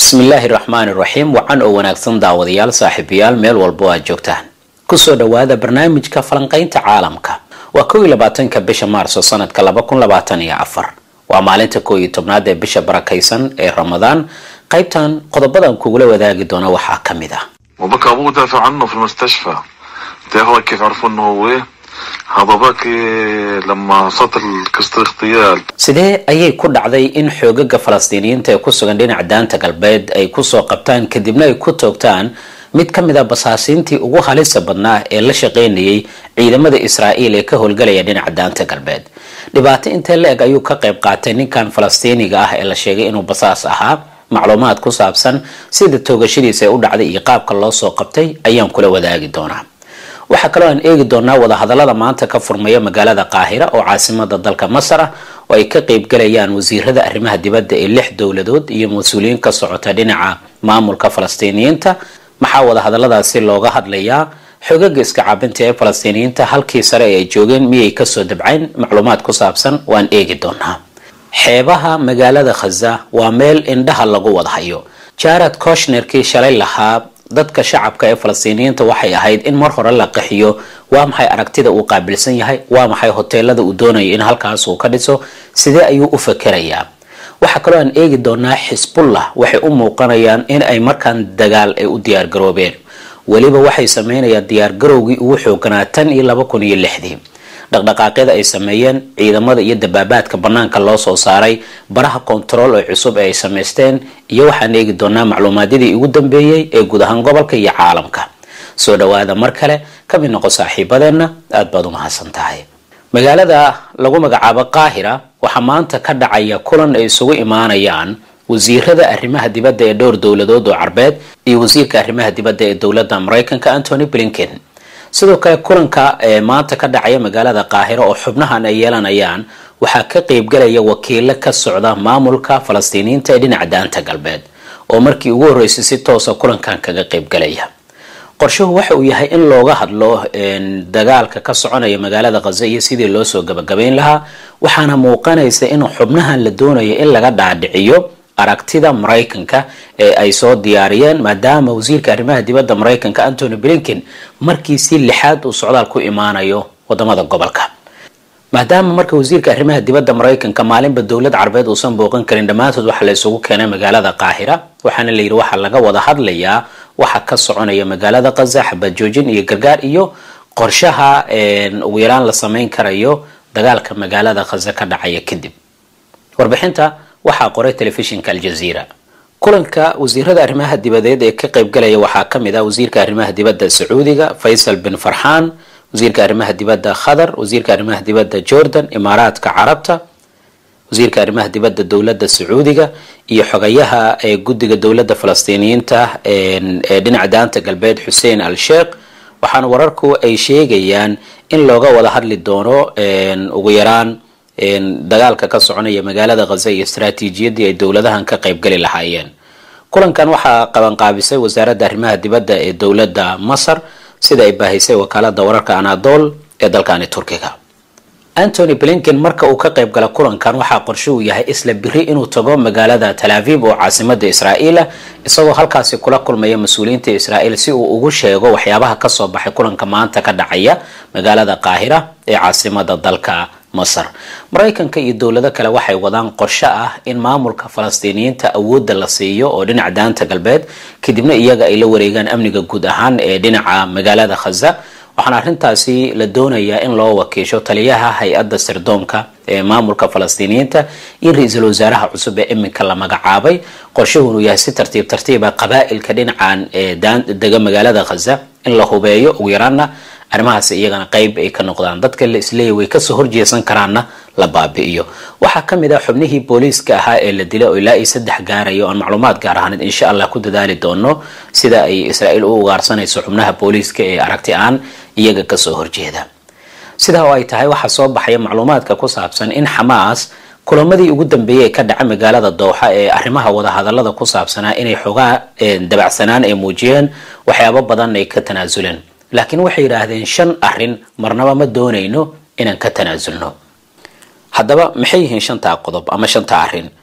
bismillaahi raxmaani raxiim wacan oo wanaagsan daawadayaal saaxiibayaal meel walbo aad joogtaan kusoo dhawaada barnaamijka falanqaynta caalamka waa kow iyo labaatanka bisha maarso sanadka laba kun labaatan iyo afar waa maalinta kow iyo tobnaad ee bisha barakaysan ee ramadaan qaybtan qodobadan kugula wadaagi doona waxaa ka mid ah وبكى ابوه دافع عنه في المستشفى تعرف كيف عرفوا انه هو ايه هذا باكي لما صوت قصة اغتيال sidee ayay ku dhacday in xoogaga falastiiniyiinta ee ku sugan dhinaca daanta galbeed ay kusoo qabtaan kadibna ay ku toogtaan mid ka mid a basaasiintii ugu halisa badnaa ee la shaqaynayay ciidamada israa'iil ee ka howlgalaya dhinaca daanta galbeed dhibaato intee la eg ayuu ka qayb qaatay ninkan falastiiniga ah ee la sheegay inuu basaas ahaa macluumaad ku saabsan sida toogashadiisa ee u dhacday iyo qaabka loo soo qabtay ayaan kula wadaagi doonaa waxaa kaloo aan eegi doonaa wadahadalada maanta ka furmaya magaalada qaahira oo caasimada dalka masar ah oo ay ka qeybgalayaan wasiirada arrimaha dibadda ee lix dowladood iyo mas-uuliyiin ka socota dhinaca maamulka falastiiniyiinta maxaa wadahadaladaasi looga hadlayaa xogaga iska caabinta ee falastiiniyiinta halkii sare ee ay joogeen miyay kasoo dabcayn macluumaad ku saabsan waan eegi doonaa xeebaha magaalada khaza waa meel indhaha lagu wadhayo jared koshnerkii shalay lahaa dadka shacabka ee falastiiniyiinta waxay ahayd in mar hore la qaxiyo waa maxay aragtida uu qaabilsan yahay waa maxay hoteelada uu doonayo in halkaas uu ka dhiso sidee ayuu u fakerayaa waxaa kaloo aan eegi doonaa xisbullah waxay u muuqanayaan in ay markaan dagaal ay u diyaargaroobeen weliba waxay sameynayaan diyaargarowgii ugu xooganaa tan iyo laba kun iyo lixdii dhaqdhaqaaqyada ay sameeyeen ciidamada iyo dabaabaadka banaanka loo soo saaray baraha kontarool ee cusub ee ay samaysteen iyo waxaan eegi doonaa macluumaadyadii ugu dambeeyey ee guud ahaan gobolka iyo caalamka soo dhawaada mar kale ka mid noqo saaxiibadeenna aad baad u mahadsan tahay magaalada lagu magacaabo qaahira waxaa maanta ka dhacaya kulan ay isugu imaanayaan wasiirada arrimaha dibadda ee dhowr dowladood oo carbeed iyo wasiirka arrimaha dibadda ee dowladda maraykanka antony blinken sidoo kale kulanka ee maanta ka dhacaya magaalada qaahiro oo xubnahan ay yeelanayaan waxaa ka qeybgalaya wakiilo ka socda maamulka falastiiniyiinta ee dhinaca daanta galbeed oo markii ugu horreysay si toosa kulankan kaga qeybgalaya qorshuhu waxa uu yahay in looga hadlo dagaalka ka soconaya magaalada khaza iyo sidii loo soo gabagabayn lahaa waxaana muuqanaysa in xubnahan la doonayo in laga dhaadhiciyo aragtida maraykanka ee ay soo diyaariyeen maadaama wasiirka arrimaha dibadda maraykanka antony blinken markii si lixaad uu socdaal ku imaanayo wadamada gobolka maadaama marka wasiirka arrimaha dibadda maraykanka maalinba dowlad carabeed uusan booqan karin dhammaantood waxaa la isugu keenay magaalada qaahira waxaana la yidhi waxaa laga wada hadlayaa waxa ka soconaya magaalada khaza xabad joojin iyo gargaar iyo qorshaha ugu yaraan la sameyn karayo dagaalka magaalada khaza ka dhacaya kadib warbixinta waxaa qoray telefishinka aljaziira kulanka wasiirada arrimaha dibadeed ee ka qeybgalaya waxaa ka mid ah wasiirka arrimaha dibadda sacuudiga faysal bin farxaan wasiirka arrimaha dibadda khatar wasiirka arrimaha dibadda jordan imaaraadka carabta wasiirka arrimaha dibadda dowladda sacuudiga iyo xogayaha ee guddiga dowladda falastiiniyiinta ee dhinaca daanta galbeed xuseen al sheekh waxaana wararku ay sheegayaan in looga wada hadli doono ugu yaraan dagaalka ka soconaya magaalada khaza iyo istaraatiijiyadii ay dowladahan ka qeybgali lahaayeen kulankan waxaa qabanqaabisay wasaaradda arrimaha dibadda ee dowladda masar sida ay baahisay wakaalada wararka anadol ee dalkani turkiga antony blinken marka uu ka qayb gala kulankan waxaa qorshe uu yahay isla biri inuu tago magaalada tal aviv oo caasimada israa'iil ah isagoo halkaasi kula kulmaya mas-uuliyiinta israa'iil si uu ugu sheego waxyaabaha kasoo baxay kulanka maanta ka dhacaya magaalada qaahira ee caasimada dalka masar maraykanka iyo dowlado kale waxay wadaan qorshe ah in maamulka falastiiniyiinta awoodda la siiyo oo dhinaca daanta galbeed kadibna iyaga ay la wareegaan amniga guud ahaan ee dhinaca magaalada khaza waxaana arrintaasi la doonayaa in loo wakiisho taliyaha hay-adda sirdoonka ee maamulka falastiiniyiinta iyo ra-iisul wasaaraha cusub ee iminka la magacaabay qorshuhu inuu yahay si tartiib tartiiba qabaa'ilka dhinacan ee dega magaalada khaza in la hubeeyo ugu yaraana arrimahaas iyagana qeyb ay ka noqdaan dadka la isleeya way kasoo horjeesan karaanna la baabi'iyo waxaa ka mid ah xubnihii booliiska ahaa ee la dilay oo ilaa iyo saddex gaaraya o aan macluumaad gaar ahaaneed insha allah ku dadaali doono sida ay israa'iil u ugaarsanayso xubnaha booliiska ee aragti aan iyaga kasoo horjeeda sidaa oo ay tahay waxaa soo baxaya macluumaadka ku saabsan in xamaas kulamadii ugu dambeeyey ee ka dhaca magaalada dooxa ee arrimaha wadahadalada ku saabsanaa inay xoogaa dabacsanaan ay muujiyeen waxyaabo badan ay ka tanaasuleen laakiin waxay yidhaahdeen shan arrin marnaba ma doonayno inaan ka tanaasulno haddaba maxay yihiin shantaa qodob ama shantaa arrin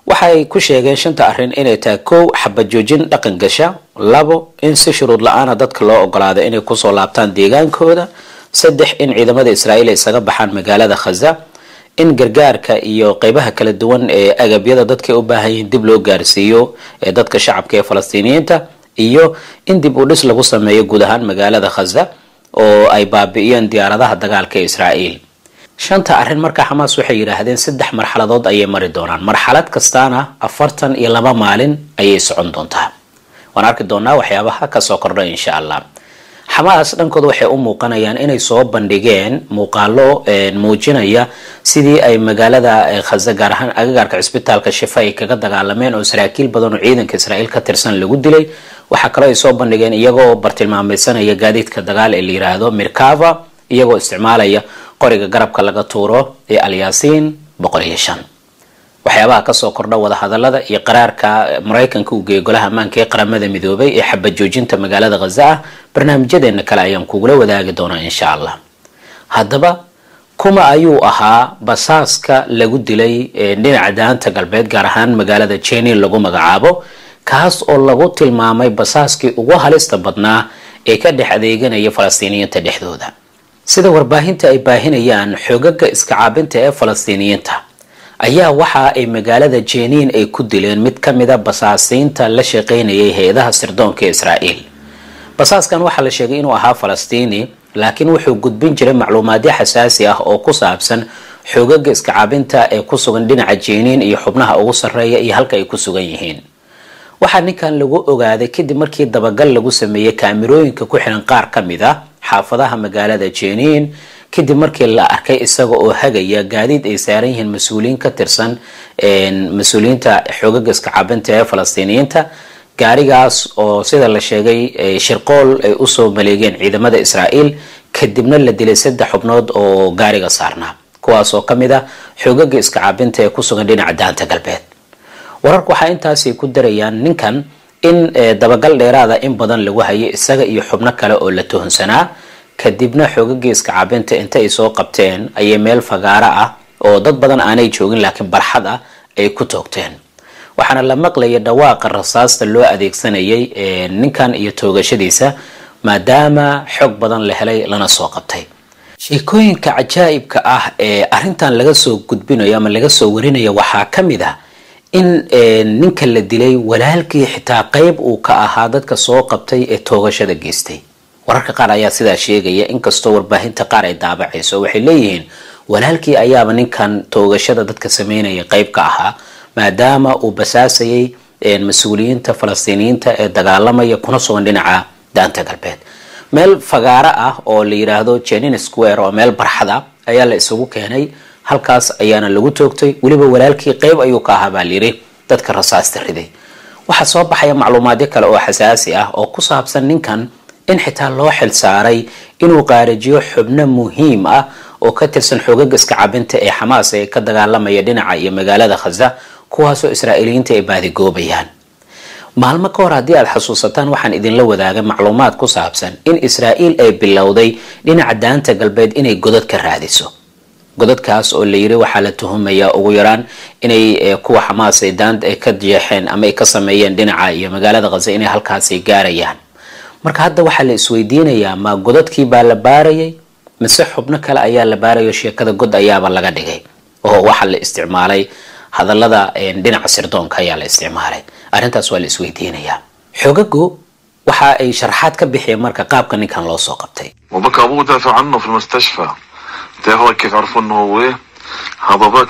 waxay ku sheegeen shanta arrin inay tahay kow xabad joojin dhaqan gasha labo in si shuruud la-aana dadka loo ogolaado inay kusoo laabtaan deegaankooda saddex in ciidamada israa'iil ay isaga baxaan magaalada khaza in gargaarka iyo qeybaha kala duwan ee agabyada dadka u baahan yihiin dib loo gaarsiiyo ee dadka shacabka ee falastiiniyiinta iyo in dib u dhis lagu sameeyo guud ahaan magaalada khaza oo ay baabi'iyeen diyaaradaha dagaalka ee israa'iil shanta arrin marka xamaas waxay yidhaahdeen saddex marxaladood ayay mari doonaan marxalad kastaana afartan iyo laba maalin ayay socon doontaa waan arki doonaa waxyaabaha kasoo kordha insha allah xamaas dhankooda waxay u muuqanayaan inay soo bandhigeen muuqaalo muujinaya sidii ay magaalada khaza gaar ahaan agagaarka cisbitaalka shifa ay kaga dagaalameen oo saraakiil badan oo ciidanka israa'iil ka tirsan lagu dilay waxaa kaloo ay soo bandhigeen iyagoo bartilmaameysanaya gaadiidka dagaal ee la yiraahdo mirkava iyagoo isticmaalaya qoriga garabka laga tuuro ee alyaasiin boqol iyo shan waxyaabaha kasoo kordha wadahadalada iyo qaraarka maraykanka uu geeyay golaha ammaanka ee qaramada midoobay ee xabad joojinta magaalada khaza ah barnaamijyadeena kale ayaan kugula wadaagi doonaa insha allah haddaba kuma ayuu ahaa basaaska lagu dilay dhinaca daanta galbeed gaar ahaan magaalada jenin lagu magacaabo kaas oo lagu tilmaamay basaaskii ugu halista badnaa ee ka dhex adeeganaya falastiiniyiinta dhexdooda sida warbaahinta ay baahinayaan xoogaga iska caabinta ee falastiiniyiinta ayaa waxa ay magaalada jeniin ay ku dileen mid ka mida basaasiinta la shaqaynayay hay-adaha sirdoonka ee israa'iil basaaskan waxaa la sheegay inuu ahaa falastiini laakiin wuxuu gudbin jiray macluumaadyo xasaasi ah oo ku saabsan xoogaga iska caabinta ee ku sugan dhinaca jeniin iyo xubnaha ugu sarreeya iyo halka ay ku sugan yihiin waxaa ninkan lagu ogaaday kadib markii dabagal lagu sameeyey kaamirooyinka ku xiran qaar ka mid a xaafadaha magaalada jeniin kadib markii la arkay isaga oo hagaya gaadiid ay saaran yihiin mas-uuliyiin ka tirsan mas-uuliyiinta xoogaga iska caabinta ee falastiiniyiinta gaarigaas oo sida la sheegay shirqool ay usoo maleegeen ciidamada israa'iil kadibna la dilay saddex xubnood oo gaariga saarnaa kuwaas oo kamid ah xoogaga iska caabinta ee kusugan dhinaca daanta galbeed wararku waxaa intaasay ku darayaan ninkan in dabagal dheeraada in badan lagu hayay isaga iyo xubno kale oo la tuhunsanaa kadibna xoogagii iska caabinta inta ay soo qabteen ayay meel fagaaro ah oo dad badan aanay joogin laakiin barxad ah ay ku toogteen waxaana la maqlayay dhawaaqa rasaasta loo adeegsanayay ninkan iyo toogashadiisa maadaama xoog badan la helay lana soo qabtay sheekooyinka cajaa'ibka ah ee arrintan laga soo gudbinayo ama laga soo warinayo waxaa ka mid ah in ninka la dilay walaalkii xitaa qeyb uu ka ahaa dadka soo qabtay ee toogashada geystay wararka qaar ayaa sidaa sheegaya inkastoo warbaahinta qaar ay daabacayso waxay leeyihiin walaalkii ayaaba ninkan toogashada dadka sameynaya qeyb ka ahaa maadaama uu basaasayay mas-uuliyiinta falastiiniyiinta ee dagaalamaya kuna sugan dhinaca daanta galbeed meel fagaaro ah oo la yiraahdo jenin square oo meel barxad ah ayaa la isugu keenay halkaas ayaana lagu toogtay weliba walaalkii qeyb ayuu ka ahaa baa layiri dadka rasaasta riday waxaa soo baxaya macluumaadyo kale oo xasaasi ah oo ku saabsan ninkan in xitaa loo xil saaray inuu qaarajiyo xubno muhiim ah oo ka tirsan xoogaga iska cabinta ee xamaas ee ka dagaalamaya dhinaca iyo magaalada khaza kuwaasoo israa'iiliyiinta ay baadigoobayaan maalmo ka hor haddii aad xasuusataan waxaan idinla wadaagay macluumaad ku saabsan in israa'iil ay bilowday dhinaca daanta galbeed inay godad ka raadiso godadkaas oo la yiri waxaa la tuhumayaa ugu yaraan inay kuwa xamaas ay daanta ay ka jeexeen ama ay ka sameeyeen dhinaca iyo magaalada khaza inay halkaasay gaarayaan marka hadda waxaa la isweydiinayaa ma godadkii baa la baarayay mise xubno kale ayaa la baarayo sheekada god ayaaba laga dhigay oo waxaa la isticmaalay hadallada dhinaca sirdoonka ayaa la isticmaalay arrintaas waa la isweydiinayaa xogagu waxa ay sharaxaad ka bixiyeen marka qaabka ninkan loo soo qabtay وبكى ابوه دافع عنه في المستشفى تعرفوا كيف عرفوا انه هو ايه هذا باك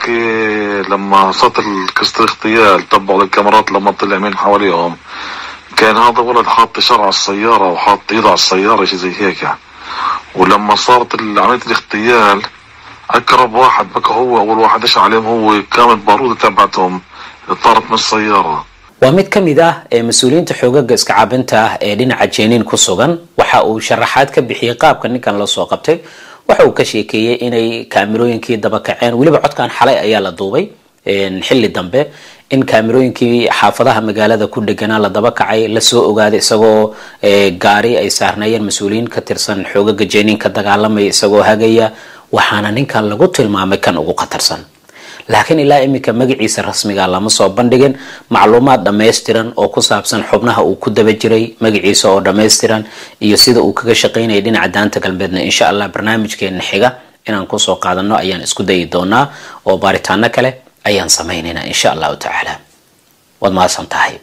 لما صارت قصة الاغتيال طبعوا الكاميرات لما طلع مين حواليهم كان هذا ولد حاط شر على السيارة وحاط ايده على السيارة شي زي هيك ولما صارت عملية الاغتيال اقرب واحد بكى هو اول واحد اشعل عليهم هو كانت بارودة تبعتهم طارت من السيارة waa mid ka mid ah ee mas-uuliyiinta xoogaga iska caabinta ah ee dhinaca jeniin ku sugan waxa uu sharaxaad ka bixiyey qaabka ninkan la soo qabtay waxa uu ka sheekeeyey inay kaamirooyinkii daba kaceen weliba codkan xalay ayaa la duubay xilli dambe in kaamirooyinkii xaafadaha magaalada ku dheganaa la daba kacay lasoo ogaaday isagoo gaari ay saarneeyeen mas-uuliyiin ka tirsan xoogaga jeniin ka dagaalamaya isagoo hagaya waxaana ninkan lagu tilmaamay kan ugu khatarsan laakiin ilaa iminka magaciisa rasmiga lama soo bandhigin macluumaad dhammaystiran oo ku saabsan xubnaha uu ku daba jiray magaciisa oo dhammaystiran iyo sida uu kaga shaqaynayay dhinaca daanta galbeedna insha allah barnaamijkeena xiga inaan kusoo qaadano ayaan isku dayi doonaa oo baaritaano kale ayaan samaynaynaa insha allahu tacaala waad mahadsan tahay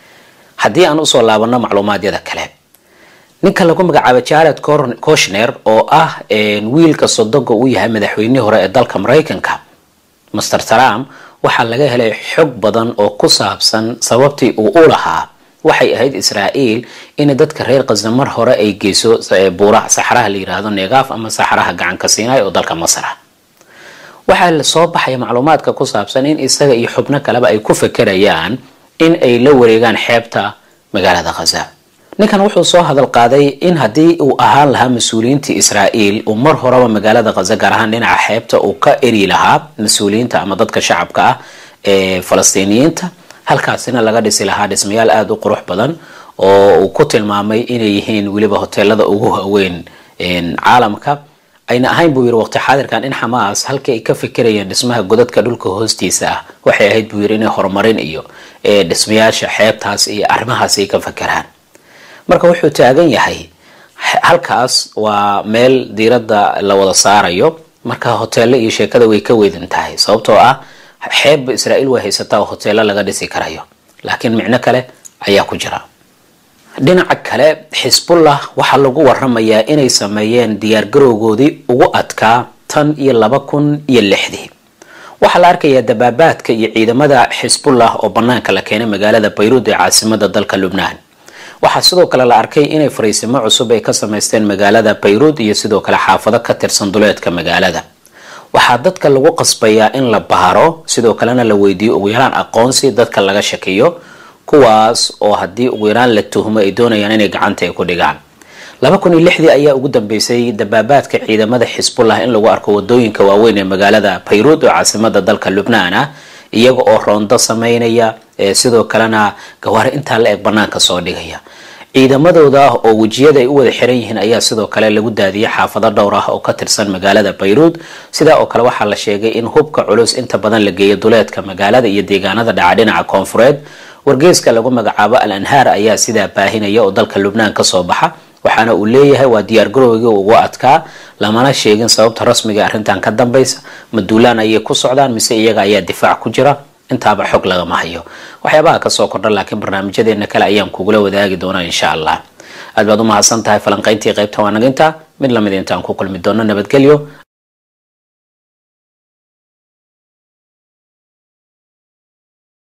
haddii aan usoo laabano macluumaadyada kale ninka lagu magacaabo jared koshner oo ah wiilka sodoga uu yahay madaxweynihii hore ee dalka maraykanka master trump waxaa laga helay xog badan oo ku saabsan sababtii uu u lahaa waxay ahayd israa'iil in dadka reer khaza mar hore ay geyso buuraha saxraha la yiraahdo negaaf ama saxraha gacanka siinay oo dalka masar ah waxaa la soo baxaya macluumaadka ku saabsan in isaga iyo xubno kaleba ay ku fekerayaan in ay la wareegaan xeebta magaalada khaza ninkan wuxuu soo hadal qaaday in haddii uu ahaan lahaa mas-uuliyiintii israa'iil uu mar horeba magaalada khaza gaar ahaan dhinaca xeebta uu ka eri lahaa mas-uuliyiinta ama dadka shacabka ah ee falastiiniyiinta halkaasina laga dhisi lahaa dhismayaal aada u qurux badan oo uu ku tilmaamay inay yihiin weliba hoteelada ugu waaweyn caalamka ayna ahayn buu yiri waqti xaadirkan in xamaas halkii ay ka fikirayeen dhismaha godadka dhulka hoostiisa ah waxay ahayd buu yiri inay horumarin iyo dhismayaasha xeebtaas iyo arrimahaas ay ka fakeraan marka wuxuu taagan yahay halkaas waa meel diiradda la wada saarayo marka hoteelo iyo sheekada way ka weydin tahay sababtoo ah xeebba israa'iil way haysataa oo hoteelo laga dhisi karayo laakiin micno kale ayaa ku jira dhinaca kale xisbullah waxaa lagu waramayaa inay sameeyeen diyaargarowgoodii ugu adkaa tan iyo laba kun iyo lixdii waxaa la arkayaa dabaabaadka iyo ciidamada xisbullah oo banaanka la keenay magaalada bayruud ee caasimada dalka lubnaan waxaa sidoo kale la arkay inay fariisimo cusub ay ka samaysteen magaalada bayruud iyo sidoo kale xaafado ka tirsan duleedka magaalada waxaa dadka lagu qasbayaa in la baaro sidoo kalena la weydiiyo ugu yaraan aqoonsi dadka laga shakiyo kuwaas oo haddii ugu yaraan la tuhmo ay doonayaan inay gacanta ay ku dhigaan laba kun iyo lixdii ayaa ugu dambeysay dabaabaadka ciidamada xisbullah in lagu arko wadooyinka waaweyn ee magaalada bayruud oo caasimada dalka lubnaan ah iyaga oo roondo sameynaya sidoo kalena gawaari intaa la eg banaanka soo dhigaya ciidamadooda oo wejiyada ay u wada xiran yihiin ayaa sidoo kale lagu daadiyay xaafado dhowr ah oo ka tirsan magaalada bayruud sidaa oo kale waxaa la sheegay in hubka culus inta badan la geeyo duleedka magaalada iyo deegaanada dhaca dhinaca koonfureed wargeyska lagu magacaabo al anhaar ayaa sidaa baahinaya oo dalka lubnaan kasoo baxa waxaana uu leeyahay waa diyaargarowgii ugu adkaa lamana sheegin sababta rasmiga arrintan ka dambaysa ma duulaan ayay ku socdaan mise iyaga ayaa difaac ku jira intaaba xog lagama hayo waxyaabaha kasoo kordha laakiin barnaamijyadeena kale ayaan kugula wadaagi doonaa insha allah aad baad u mahadsan tahay falanqayntii qaybta waanaginta mid lamid intaan ku kulmi doono nabadgelyo